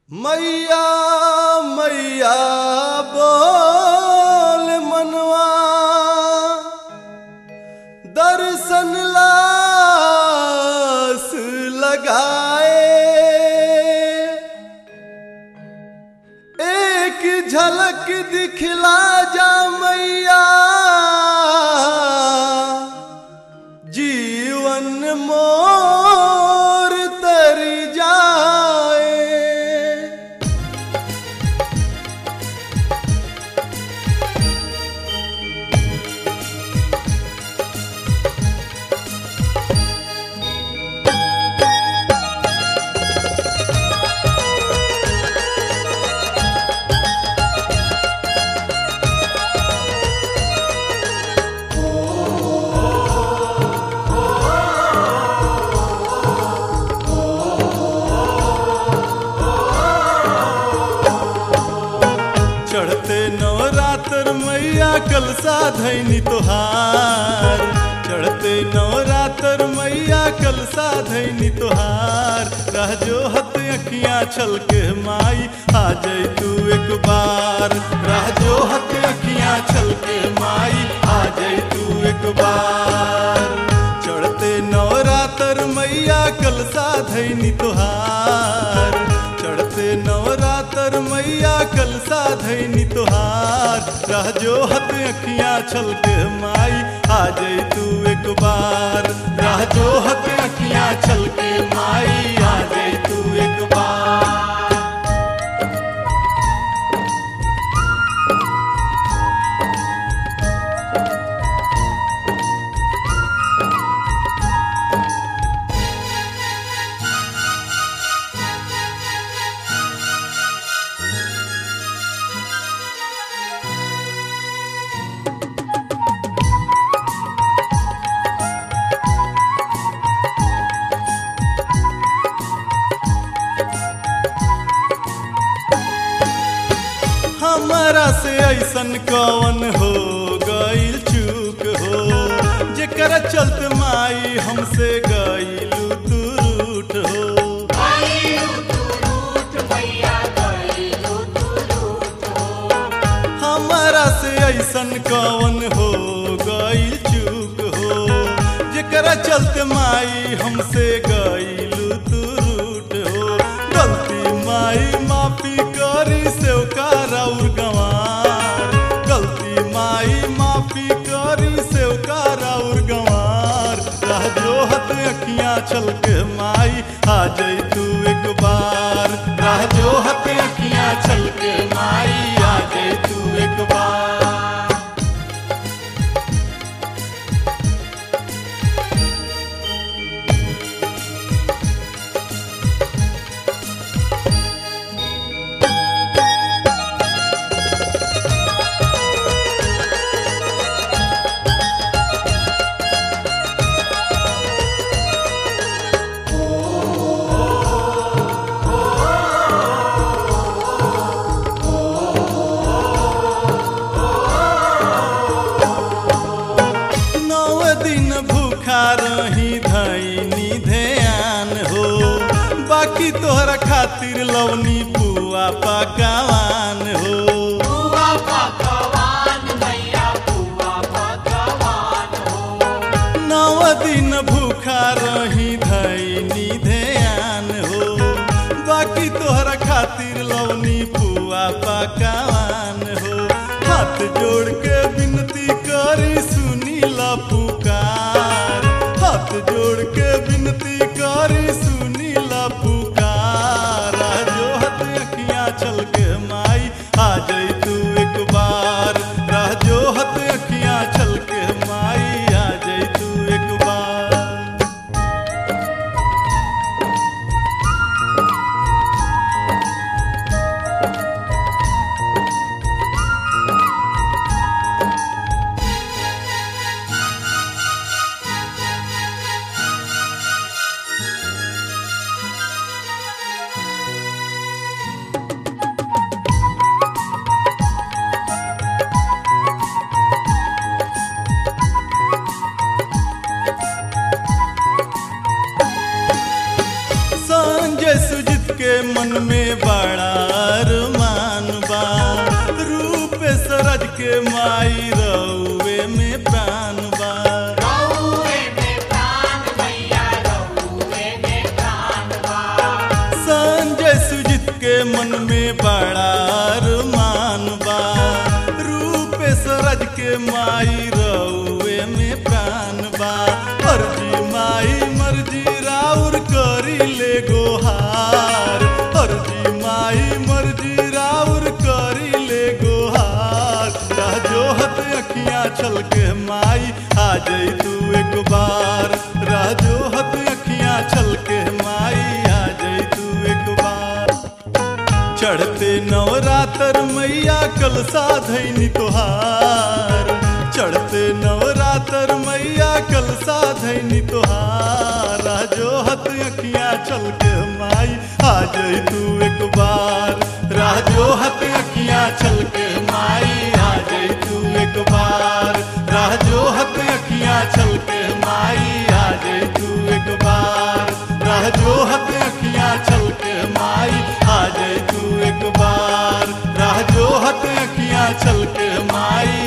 मैया मैया बोल मनवा दर्शन लास लगाए एक झलक दिखला जा मैया जीवन मोर तर जाए चढ़ते नवरात्र मैया कलसा धैनी तोहार चढ़ते नवरात्र मैया कलसा धैनी तोहार रह जो हत अखियां छल के माई आ जाई तू एक बार रह जो हत अखियां छल के माई आ जाई तू एक बार चढ़ते नवरात्र मैया कलसा धैनी तोहार चढ़ते नवरात्र मैया कलसा धैनी तोहार रह जो हत अखियां छल के माई आ जाई तू एक बार रह जो हत अखियां छल के माई आ जाई तू एक बार हमारा से ऐसन कवन हो गईल चूक हो जेकर चलत माई हमसे गईलू तू रूठ हो हमारा से ऐसन कवन हो गईल चूक हो जेकर चलत माई हमसे गईलू तू रूठ हो गलती माई माफी करी सेवकार और गंवार गलती माई माफी करी सेवकार और गंवार रह जो हत अखियां छल के माई आ जाई तू एक बार रह जो हत अखियां छल के माई आ जाई तू एक बार नौ दिन भूखा रही धैनी ध्यान हो बाकी तोहरा खातिर लवनी पुआ पकवान हो नौ दिन भूखा रही धैनी ध्यान हो बाकी तोहरा खातिर लवनी पुआ पकवान हो हाथ जोड़ के विनती करी सुनी ला पुकार हाथ जोड़ के विनती करी सुनी ला पुकार आ जो हत अखियां चल के माई आ जाई तू एक बार रह जो हत अखियां चल के माई आ जाई तू एक बार मन में बड़ा अरमान बा रूप सरज के माई रउए में प्राण बा संजय सुजित के मन में बड़ा अरमान बा रूप सरज के माई रउए में प्राण बा मर्जी माई मर्जी राउर करी ले गोहार मर्जी माई मर्जी राउर करी ले गोहार राजोहत अखियां छल के माई आ जाई तू एक बार राजोहत अखियां छल के माई आ जाई तू एक बार चढ़ते नवरात्र मैया कल साधैनी तोहार चढ़ते नवरात्र मैया कल साधैनी तोहार राजोहत अखियां चल के माई आ जाई तू एक बार राजोहत अखियां चल के माई आ जाई तू एक बार राजोहत अखियां चल के माई आ जाई तू एक बार राजोहत अखियां चल के माई आ जाई तू एक बार राजोहत अखियां चल के माई